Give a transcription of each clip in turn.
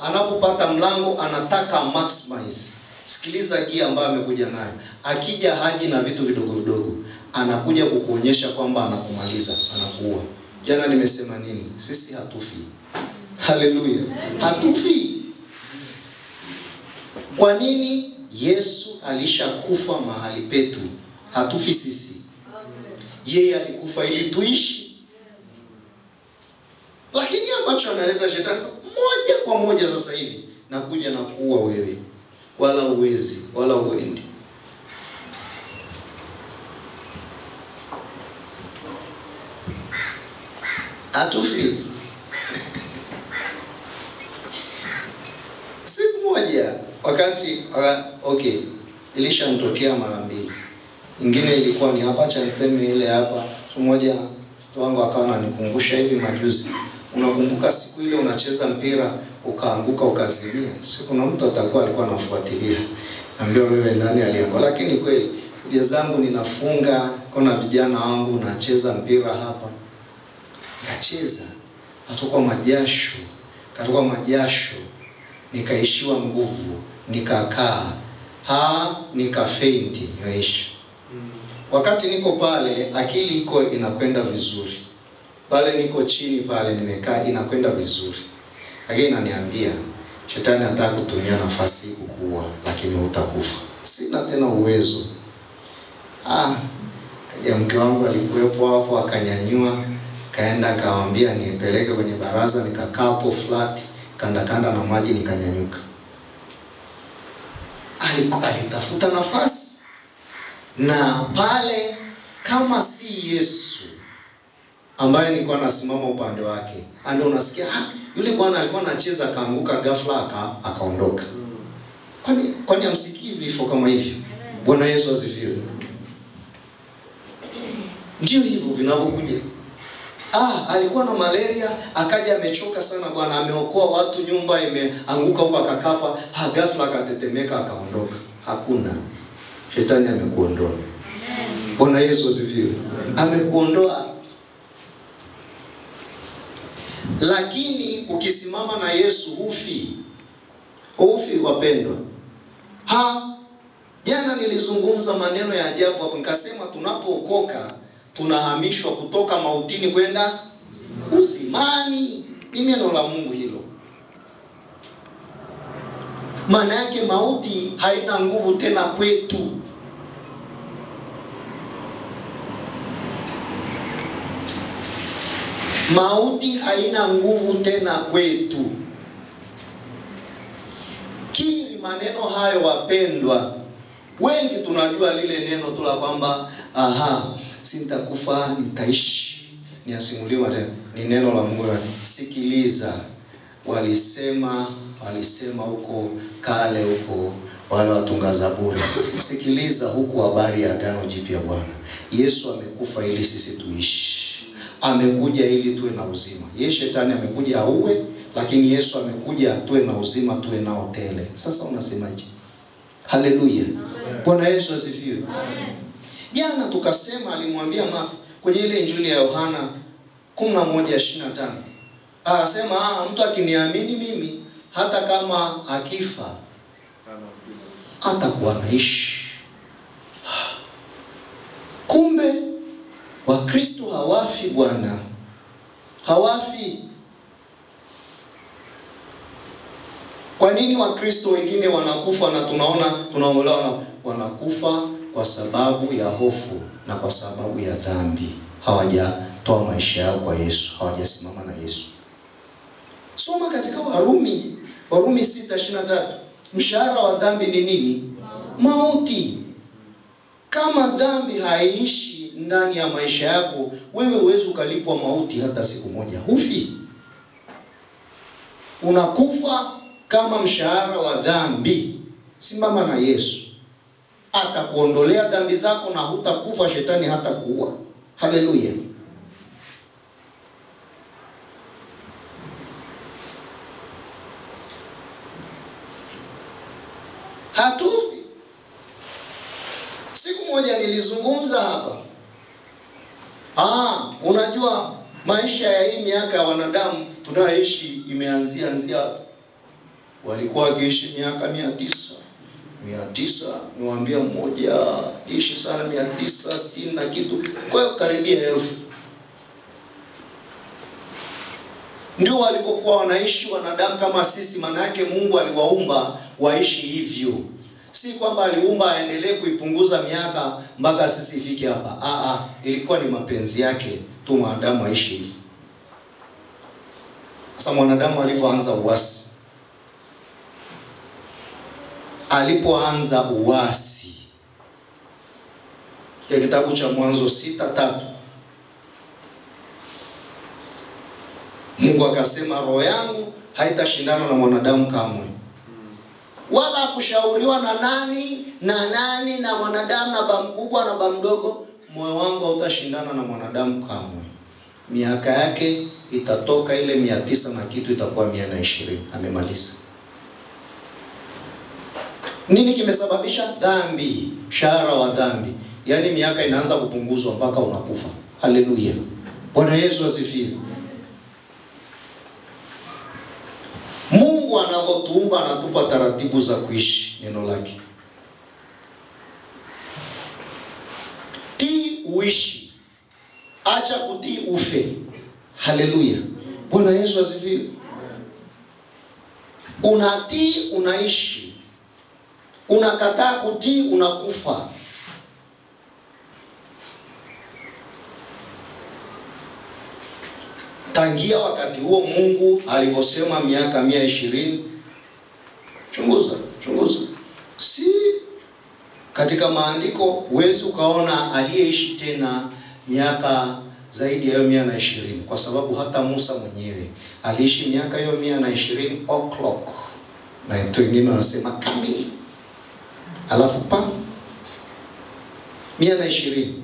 anapopata mlango anataka maximize. Sikiliza gia ambayo amekuja nayo. Akija haji na vitu vidogo vidogo, anakuja kukuonyesha kwamba anakumaliza, anakuua. Jana nimesema nini? Sisi hatufi. Haleluya, hatufi. Kwa nini? Yesu alishakufa mahali petu, hatufi sisi. Yeye alikufa ili tuishi, lakini ambacho analeta shetani moja kwa moja sasa hivi nakuja na kuua wewe, wala uwezi wala uendi. Hatufi. Siku moja wakati waka- okay, ilishanitokea mara mbili. Ingine ilikuwa ni hapa cha niseme ile hapa. Siku moja mtoto wangu akawa ananikumbusha hivi majuzi, unakumbuka siku ile unacheza mpira ukaanguka ukazimia? Si kuna mtu atakuwa alikuwa anafuatilia, ambia wewe nani alianguka? Lakini kweli kuja zangu ninafunga, kuna vijana wangu nacheza mpira hapa, nikacheza, katoka majasho, katoka majasho nikaishiwa nguvu, nikakaa ha nikafeinti, nimeisha. Wakati niko pale, akili iko inakwenda vizuri, pale niko chini pale nimekaa, inakwenda vizuri, lakini inaniambia shetani anataka kutumia nafasi hii kukuua, lakini hutakufa. Sina tena uwezo. Ah, kaja mke wangu alikuwepo hapo, akanyanyua kaenda akamwambia nipeleke kwenye baraza, nikakaa hapo flat kanda kanda na maji nikanyanyuka. Aliku- Alitafuta nafasi na pale, kama si Yesu ambaye nilikuwa nasimama upande wake, ndio unasikia ah, yule bwana alikuwa anacheza akaanguka ghafla aka, akaondoka. Kwani kwani amsikii vifo kama hivyo? Bwana Yesu asifiwe. Ndio hivyo vinavyokuja. Ah, alikuwa na malaria akaja amechoka sana bwana, ameokoa watu, nyumba imeanguka huko, akakapa ha, ghafla akatetemeka akaondoka. Hakuna, shetani amekuondoa. Bwana Yesu asifiwe, amekuondoa. Lakini ukisimama na Yesu hufi, hufi wapendwa. Ha, jana nilizungumza maneno ya ajabu hapo, nikasema tunapookoka tunahamishwa kutoka mautini kwenda uzimani. Ni neno la Mungu hilo. Maana yake mauti haina nguvu tena kwetu. Mauti haina nguvu tena kwetu. Kiri maneno hayo, wapendwa. Wengi tunajua lile neno tu la kwamba aha, sintakufa nitaishi, niasimuliwa tena. Ni neno la Mungu. Sikiliza, walisema walisema huko kale huko wale watunga Zaburi. Sikiliza huku habari ya agano jipya. Bwana Yesu amekufa ili sisi tuishi, amekuja ili tuwe na uzima. Ye shetani amekuja auwe, lakini Yesu amekuja tuwe na uzima, tuwe nao tele. Sasa unasemaje? Haleluya, Bwana Yesu asifiwe. Jana tukasema alimwambia Martha kwenye ile Injili ya Yohana 11:25. Anasema ah, mtu akiniamini mimi hata kama akifa atakuwa anaishi. Kumbe Wakristo hawafi bwana, hawafi. Kwa nini Wakristo wengine wanakufa na tunaona tunaolewa wanakufa kwa sababu ya hofu na kwa sababu ya dhambi. Hawajatoa maisha yao kwa Yesu, hawajasimama na Yesu. Soma katika Warumi, Warumi 6:23. Mshahara wa dhambi ni nini? Mauti. Kama dhambi haiishi ndani ya maisha yako, wewe huwezi ukalipwa mauti hata siku moja. Hufi, unakufa kama mshahara wa dhambi. Simama na Yesu atakuondolea dhambi zako na hutakufa, shetani hata kuua. Haleluya! Hatufi. Siku moja nilizungumza hapa, ah, unajua maisha ya hii miaka ya wanadamu tunayoishi imeanzia anzia hapa. walikuwa wakiishi miaka mia tisa mia tisa niwaambia mmoja ishi sana mia tisa sitini na kitu, kwa hiyo karibia elfu ndio walikokuwa wanaishi wanadamu kama sisi. Maana yake Mungu aliwaumba waishi hivyo, si kwamba aliumba aendelee kuipunguza miaka mpaka sisi ifike hapa. Ah, ah, ilikuwa ni mapenzi yake tu mwanadamu aishi hivyo. Sasa mwanadamu alivyoanza uasi, alipoanza uasi ya kitabu cha Mwanzo sita tatu Mungu akasema roho yangu haitashindana na mwanadamu kamwe, wala hakushauriwa na nani na nani na mwanadamu na ba mkubwa na ba mdogo. Moyo wangu hautashindana na mwanadamu kamwe. Miaka yake itatoka ile mia tisa na kitu itakuwa mia na ishirini. Amemaliza. Nini kimesababisha dhambi? Mshahara wa dhambi, yaani miaka inaanza kupunguzwa mpaka unakufa. Haleluya, Bwana Yesu asifiwe. Mungu anavyotuumba anatupa taratibu za kuishi neno lake. Tii uishi, acha kutii ufe. Haleluya, Bwana Yesu asifiwe. Unatii unaishi, unakataa kutii unakufa. Tangia wakati huo Mungu alivyosema miaka mia ishirini. Chunguza, chunguza, si katika maandiko huwezi ukaona aliyeishi tena miaka zaidi ya hiyo mia na ishirini, kwa sababu hata Musa mwenyewe aliishi miaka hiyo mia na ishirini o'clock, na watu wengine wanasema kamili, alafu pa mia na ishirini.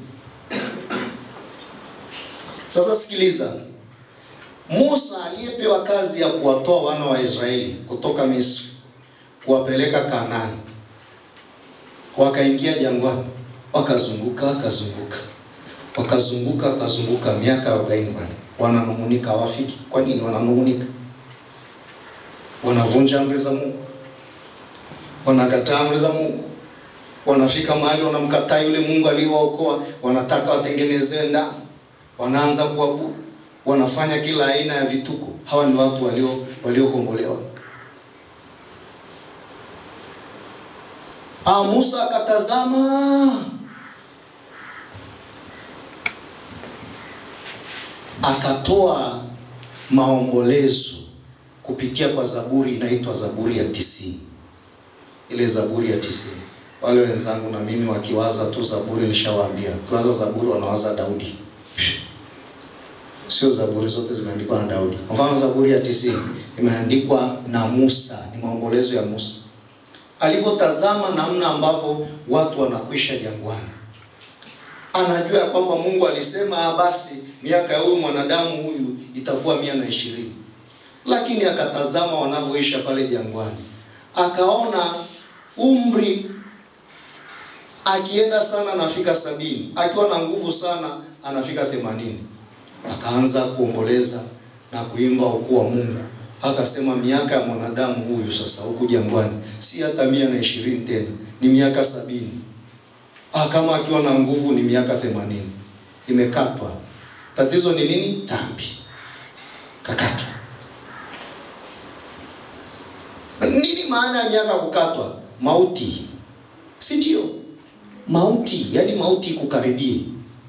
Sasa sikiliza, Musa aliyepewa kazi ya kuwatoa wana wa Israeli kutoka Misri kuwapeleka Kanaani, wakaingia jangwani, wakazunguka wakazunguka wakazunguka wakazunguka miaka arobaini bwana, wananung'unika, hawafiki. Kwa nini wananung'unika? Wanavunja amri za Mungu, wanakataa amri za Mungu, wanafika mahali wanamkataa yule Mungu aliyewaokoa, wanataka watengenezewe ndani, wanaanza kuabudu wanafanya kila aina ya vituko. Hawa ni watu walio waliokombolewa. Ah, Musa akatazama, akatoa maombolezo kupitia kwa zaburi inaitwa Zaburi ya tisini. Ile Zaburi ya tisini, wale wenzangu na mimi wakiwaza tu Zaburi, nishawaambia kiwaza Zaburi wanawaza Daudi Sio zaburi zote zimeandikwa na Daudi. Kwa mfano Zaburi ya tisini imeandikwa na Musa, ni maombolezo ya Musa alivyotazama namna ambavyo watu wanakwisha jangwani. Anajua ya kwamba Mungu alisema basi miaka ya huyu mwanadamu huyu itakuwa mia na ishirini, lakini akatazama wanavyoisha pale jangwani, akaona umri akienda sana anafika sabini, akiwa na nguvu sana anafika themanini akaanza kuomboleza na kuimba ukuu wa Mungu. Akasema miaka ya mwanadamu huyu sasa huku jangwani si hata mia na ishirini tena, ni miaka sabini. Ah, kama akiwa na nguvu ni miaka themanini. Imekatwa. Tatizo ni nini? Dhambi. Kakatwa. Nini maana ya miaka kukatwa? Mauti, si ndio? Mauti, yaani mauti ikukaribie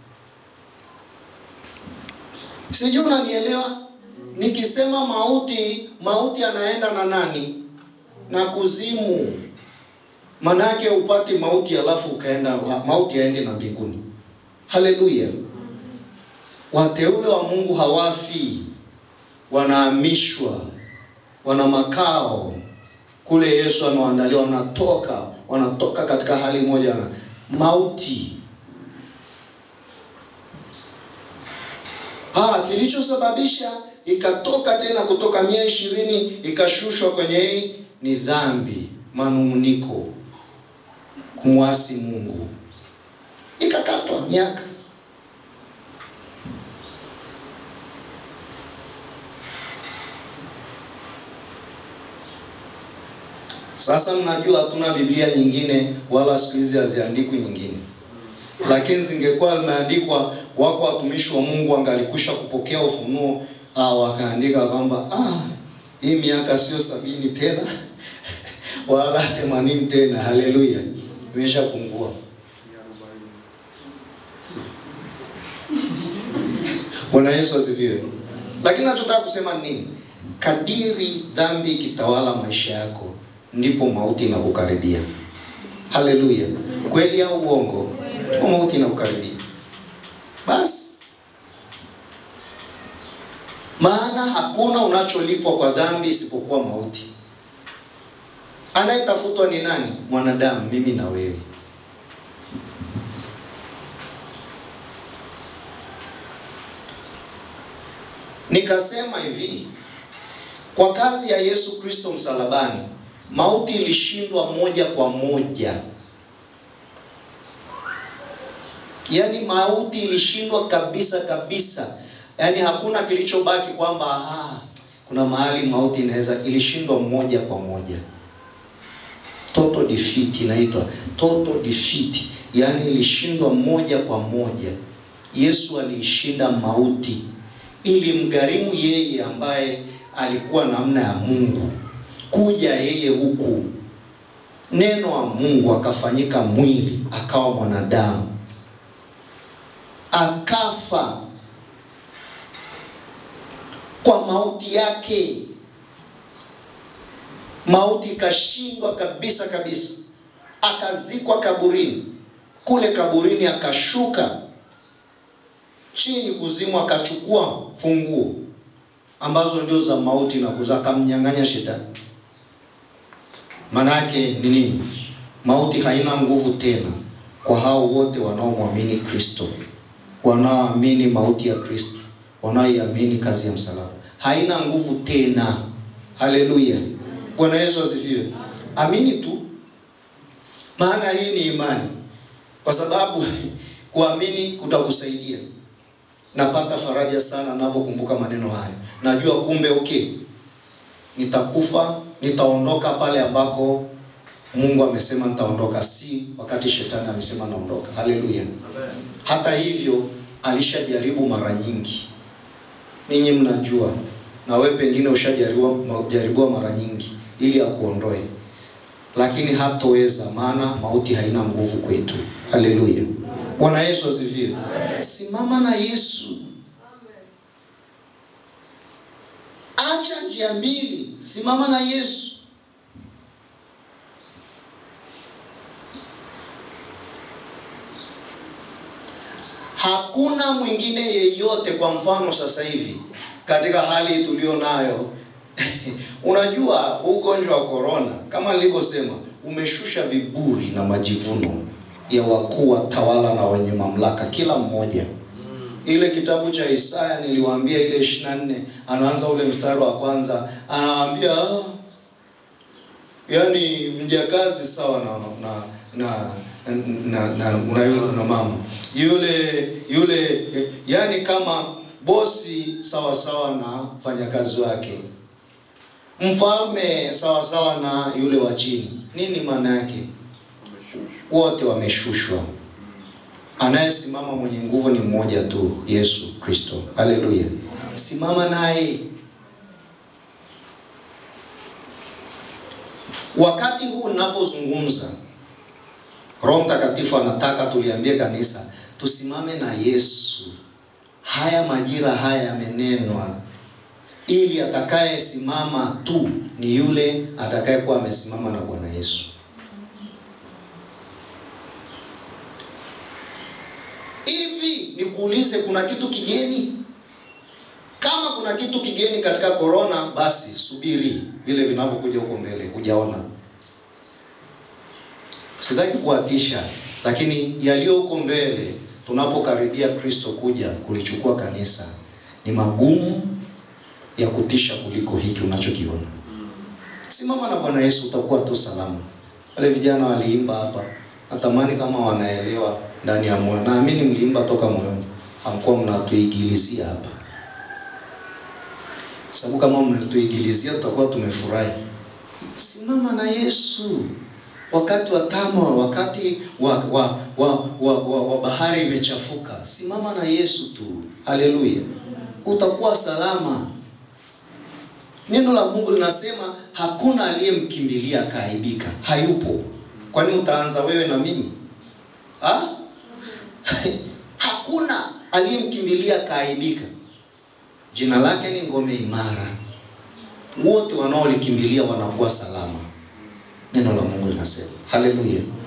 Sijui unanielewa? Nikisema mauti, mauti anaenda na nani? Na kuzimu. Manake upati mauti alafu ukaenda mauti aende na mbinguni. Haleluya! Wateule wa Mungu hawafi, wanahamishwa, wana makao kule Yesu amewaandalia, wanatoka wanatoka katika hali moja na mauti Ah, kilichosababisha ikatoka tena kutoka mia ishirini ikashushwa kwenye hii ni dhambi, manung'uniko, kumwasi Mungu, ikakatwa miaka. Sasa mnajua hatuna Biblia nyingine wala siku hizi haziandikwi nyingine, lakini zingekuwa zimeandikwa, wako watumishi wa Mungu angalikusha kupokea ufunuo ah, wakaandika kwamba ah, hii miaka sio sabini tena wala themanini tena. Haleluya, imeshapungua. Bwana Yesu asifiwe. Lakini nachotaka kusema ni nini? Kadiri dhambi ikitawala maisha yako, ndipo mauti inakukaribia. Haleluya, kweli au uongo? Ndipo mauti inakukaribia. Basi maana hakuna unacholipwa kwa dhambi isipokuwa mauti. Anayetafutwa ni nani? Mwanadamu, mimi na wewe. Nikasema hivi, kwa kazi ya Yesu Kristo msalabani, mauti ilishindwa moja kwa moja. Yaani mauti ilishindwa kabisa kabisa, yaani hakuna kilichobaki kwamba ah, kuna mahali mauti inaweza, ilishindwa moja kwa moja. Total defeat inaitwa total defeat, yaani ilishindwa moja kwa moja. Yesu aliishinda mauti ili mgharimu yeye ambaye alikuwa namna ya Mungu kuja yeye huku, neno wa Mungu akafanyika mwili, akawa mwanadamu, akafa kwa mauti yake. Mauti ikashindwa kabisa kabisa, akazikwa kaburini. Kule kaburini akashuka chini kuzimu, akachukua funguo ambazo ndio za mauti na kuza, akamnyang'anya shetani. Manake ni nini? Mauti haina nguvu tena kwa hao wote wanaomwamini Kristo, wanaoamini mauti ya Kristo, wanaoiamini kazi ya msalaba, haina nguvu tena. Haleluya, Bwana Yesu asifiwe. Amini tu, maana hii ni imani, kwa sababu kuamini kutakusaidia. Napata faraja sana ninapokumbuka maneno hayo. Najua kumbe, okay, nitakufa, nitaondoka pale ambako Mungu amesema nitaondoka, si wakati shetani amesema naondoka. Haleluya! Hata hivyo alishajaribu mara nyingi, ninyi mnajua, na wewe pengine ushajaribiwa jaribiwa mara nyingi ili akuondoe, lakini hatoweza, maana mauti haina nguvu kwetu. Haleluya! Bwana Yesu asifiwe. Simama na Yesu. Acha njia mbili, simama na Yesu. Hakuna mwingine yeyote. Kwa mfano sasa hivi katika hali tulio nayo unajua ugonjwa wa korona, kama nilivyosema, umeshusha viburi na majivuno ya wakuu wa tawala na wenye mamlaka, kila mmoja. Ile kitabu cha Isaya niliwaambia, ile 24 anaanza ule mstari wa kwanza, anawaambia ah, yani mjakazi sawa na na na na, na, na, na, na mama yule yule, yani kama bosi sawa sawa na mfanyakazi wake, mfalme sawa sawa na yule wa chini. Nini maana yake? Wote wameshushwa. Anayesimama mwenye nguvu ni mmoja tu, Yesu Kristo. Haleluya! Simama naye. Wakati huu ninapozungumza, Roho Mtakatifu anataka tuliambie kanisa tusimame na Yesu. Haya majira haya yamenenwa, ili atakayesimama tu ni yule atakayekuwa amesimama na Bwana Yesu. Hivi nikuulize, kuna kitu kigeni? Kama kuna kitu kigeni katika korona, basi subiri vile vinavyokuja huko mbele, hujaona. Sitaki kuatisha, lakini yaliyo huko mbele, tunapokaribia Kristo kuja kulichukua kanisa, ni magumu ya kutisha kuliko hiki unachokiona. Simama na Bwana Yesu, utakuwa tu salama. Wale vijana waliimba hapa, natamani kama wanaelewa ndani ya moyo. Naamini mliimba toka moyoni, hamkuwa mnatuigilizia hapa, sababu kama mnatuigilizia tutakuwa tumefurahi. simama na Yesu wakati wa tama, wakati wa wa, wa, wa, wa, wa bahari imechafuka, simama na Yesu tu. Haleluya, utakuwa salama. Neno la Mungu linasema hakuna aliyemkimbilia akaaibika, hayupo. Kwani utaanza wewe na mimi ha? Hakuna aliyemkimbilia akaaibika. Jina lake ni ngome imara, wote wanaolikimbilia wanakuwa salama. Neno la Mungu linasema haleluya.